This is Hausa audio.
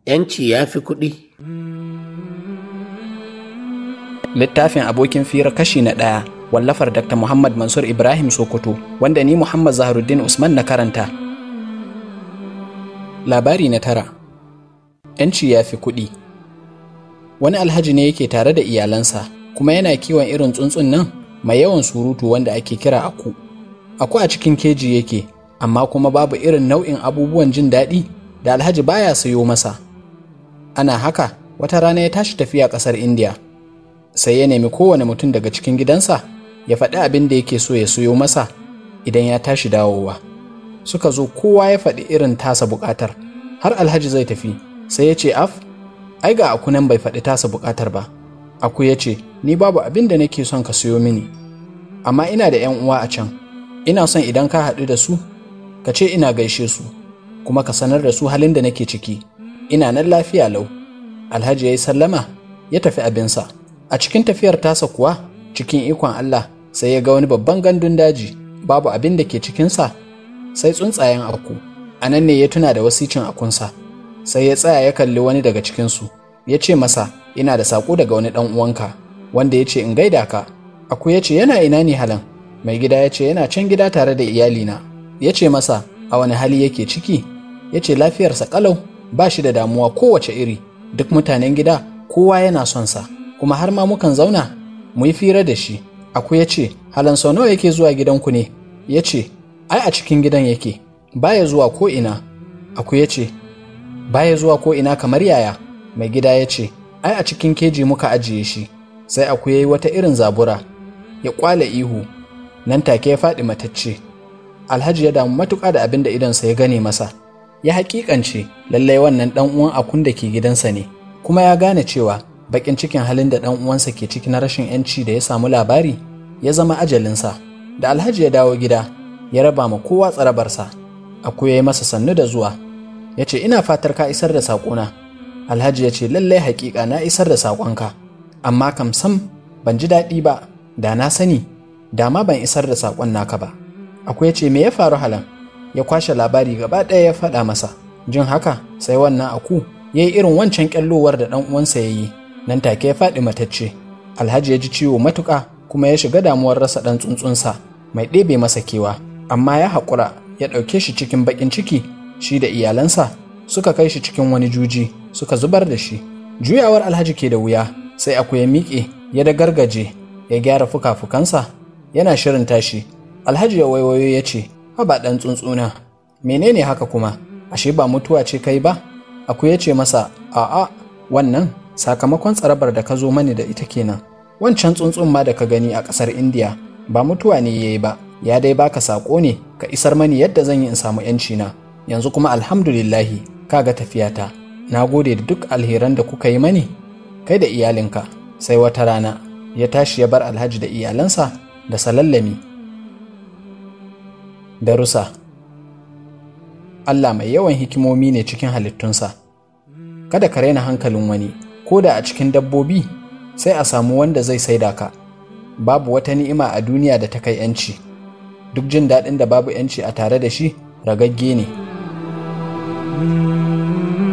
‘yanci ya fi kuɗi. littafin abokin fira kashi na ɗaya wallafar dr muhammad mansur ibrahim sokoto wanda ni muhammad zaharuddin usman na karanta labari na tara ‘yanci ya fi kuɗi wani alhaji ne yake tare da iyalansa kuma yana kiwon irin tsuntsun nan mai yawan surutu wanda ake kira aku aku a cikin keji yake amma kuma babu irin nau'in abubuwan jin daɗi da alhaji baya sayo masa ana haka wata rana ya tashi tafiya ƙasar indiya sai ya nemi kowane mutum daga cikin gidansa ya faɗi abin da yake so ya soyo masa idan ya tashi dawowa suka zo kowa ya faɗi irin tasa buƙatar har alhaji zai tafi sai ya ce af ai ga aku nan bai faɗi tasa buƙatar ba aku ya ce ni babu abin da nake son ka soyo mini amma ina da 'yan uwa a can ina son idan ka haɗu da su ka ce ina gaishe su kuma ka sanar da su halin da nake ciki ina nan lafiya lau alhaji ya yi sallama ya tafi abinsa a cikin tafiyar tasa kuwa cikin ikon allah sai ya ga wani babban gandun daji babu abin da ke cikinsa sai tsuntsayen aku a nan ne ya tuna da wasicin akunsa sai ya tsaya ya kalli wani daga cikinsu ya ce masa ina da saƙo daga wani ɗan uwanka wanda ya ce in gaida ka aku ya ce yana ina ne halan mai gida ya ce yana can gida tare da iyalina ya ce masa a wani hali yake ciki ya ce lafiyarsa ƙalau ba shi da damuwa kowace iri duk mutanen gida kowa yana son sa kuma har ma mukan zauna mu yi fira da shi aku ya ce halan sau nawa yake zuwa gidanku ne ya ce ai a cikin gidan yake baya zuwa ko ina aku ya ce baya zuwa ko ina kamar yaya mai gida ya ce ai a cikin keji muka ajiye shi sai aku ya yi wata irin zabura ya kwale ihu nan take ya faɗi matacce alhaji ya damu matuƙa da abin da idonsa ya gane masa ya haƙiƙance lallai wannan ɗan uwan akun da ke gidansa ne kuma ya gane cewa baƙin cikin halin da ɗan uwansa ke ciki na rashin yanci da ya samu labari ya zama ajalinsa da alhaji ya dawo gida ya raba ma kowa tsarabarsa aku ya yi masa sannu da zuwa ya ce ina fatar ka isar da saƙona alhaji ya ce lallai haƙiƙa na isar da saƙonka amma kam sam ban ji daɗi ba da na sani da ma ban isar da saƙon naka ba akwai ce me ya faru halan ya kwashe labari gaba ɗaya ya faɗa masa jin haka sai wannan aku ya yi irin wancan ƙyallowar da ɗan uwansa ya yi nan take ya faɗi matacce alhaji ya ji ciwo matuƙa kuma ya shiga damuwar rasa ɗan tsuntsunsa mai ɗebe masa kewa amma ya haƙura ya ɗauke shi cikin baƙin ciki shi da iyalansa suka kai shi cikin wani juji suka zubar da shi juyawar alhaji ke da wuya sai aku ya miƙe ya da gargaje ya gyara fuka-fukansa yana shirin tashi alhaji ya waiwayo ya ce haba ɗan tsuntsuna menene haka kuma ashe ba mutuwa ce kai ba aku ya ce masa a'a wannan sakamakon tsarabar da ka zo mani da ita kenan wancan tsuntsun ma da ka gani a ƙasar indiya ba mutuwa ne ya yi ba ya dai baka saƙo ne ka isar mani yadda zan yi in samu yanci na yanzu kuma alhamdulillahi ka ga tafiyata na gode da duk alheran da kuka yi mani kai da iyalinka sai wata rana ya tashi ya bar alhaji da iyalansa da salallami darusa Allah mai yawan hikimomi ne cikin halittunsa kada ka raina hankalin wani ko da a cikin dabbobi sai a samu wanda zai saida ka babu wata ni'ima a duniya da ta kai yanci duk jin daɗin da babu yanci a tare da shi ragagge ne